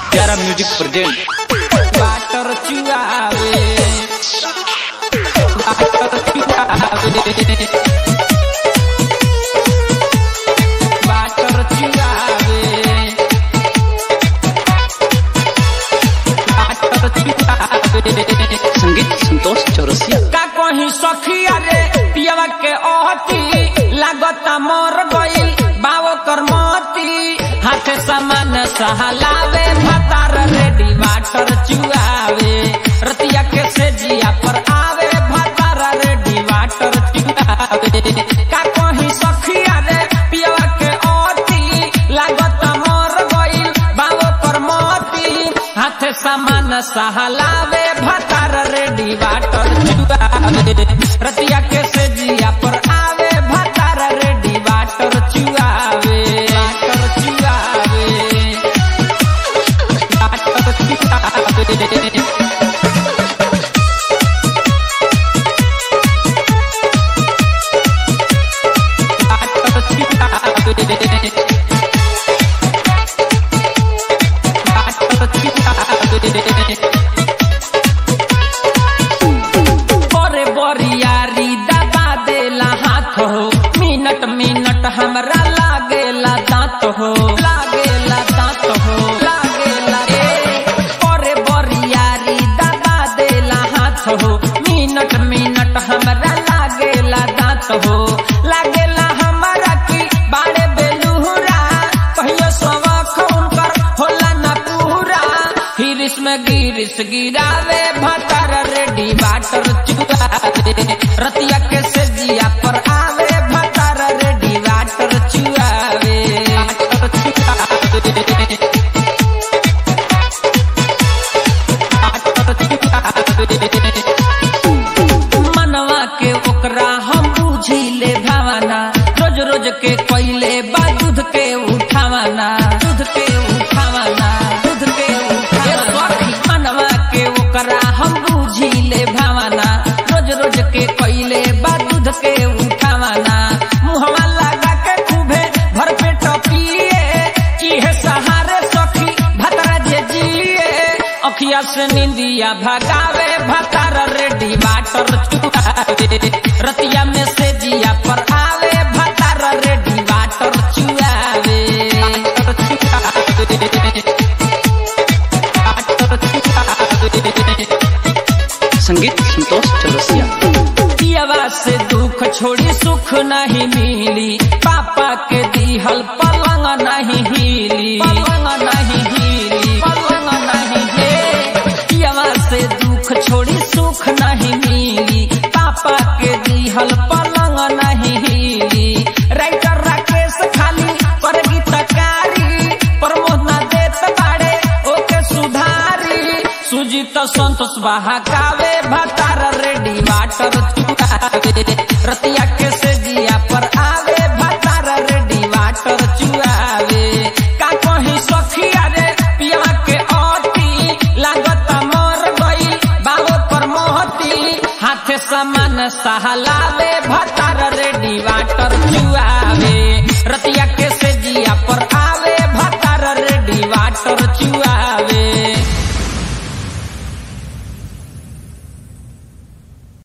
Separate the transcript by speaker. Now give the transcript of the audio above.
Speaker 1: प्यारा music present
Speaker 2: water चुआवे water चुआवे वाटर चुआवे वाटर चुआवे
Speaker 1: संगीत संतोष चौरसिया
Speaker 2: का कहीं सखिया रे पियवा के ओहती लागता मर गइल बाबो करमती हाथे समान सहलावे भतार रेडी वाटर चुआवे रतिया के सेजिया पर आवे भतार रेडी वाटर चुआवे का कहीं सखिया रे पियवा के ओहती लागता मर गइल बाबो करमती हाथे समान सहलावे भतार रेडी वाटर चुआवे रतिया के सेजिया पर आवे भतार रेडी वाटर चुआवे वाटर चुआवे वाटर चुआवे वाटर चुआवे करे बरियारी दबा देला हाथ हो मिनट मिनट हमरा लागेला दांत हो लागेला दांत हो लागेला ए करे बरियारी दबा देला हाथ हो मिनट मिनट हमरा लागेला दांत हो लागेला हमरा की बाड़े बेलुहरा कहियो सवख उनकर होला ना पूरा हिरिस में गिरिस गिरावे भतर रेडी वाटर चुआवे रतिया के सेजिया पर आवे भतर रेडी वाटर चुआवे वाटर चुआवे वाटर चुआवे मनवा के ओकरा हम बुझी ले भावना रोज रोज के कोइले बा दूध के उठावाना दूध के उठावाना दूध के उठावाना मनवा के ओकरा हम बुझी ले भावना रोज रोज के कोइले बा दूध के उठावाना मुहवा लगा के खूबे भर पेट पिए इहे सहारे सखी भतरा जे जिए अखिया से निंदिया भगावे भतार रेडी वाटर चुआवे रतिया में से जिया पर आवे भतार रेडी वाटर चुआवे वाटर चुआवे वाटर चुआवे
Speaker 1: संगीत संतोष चौरसिया
Speaker 2: पियवा से दुख छोड़ी सुख नहीं मिली पापा के दिहल पलंग नहीं हिली पलंग नहीं हिली पलंग नहीं हे पियवा से दुख छोड़ी सुख नहीं मिली पापा के दिहल पलंग नहीं हिली राइटर राकेश खाली पर गीतकारी प्रमोद ना देत बाड़े ओके सुधारी सुजीत संतोष बहाकावे भतार रेडी वाटर चुआवे रतिया के सेजिया पर आवे भतार रेडी वाटर चुआवे का कहीं सखिया रे पिया के अटी लागत मर गई बाबो पर मोहती हाथे समान सहलावे भतार रेडी वाटर चुआवे रतिया के सेजिया पर आ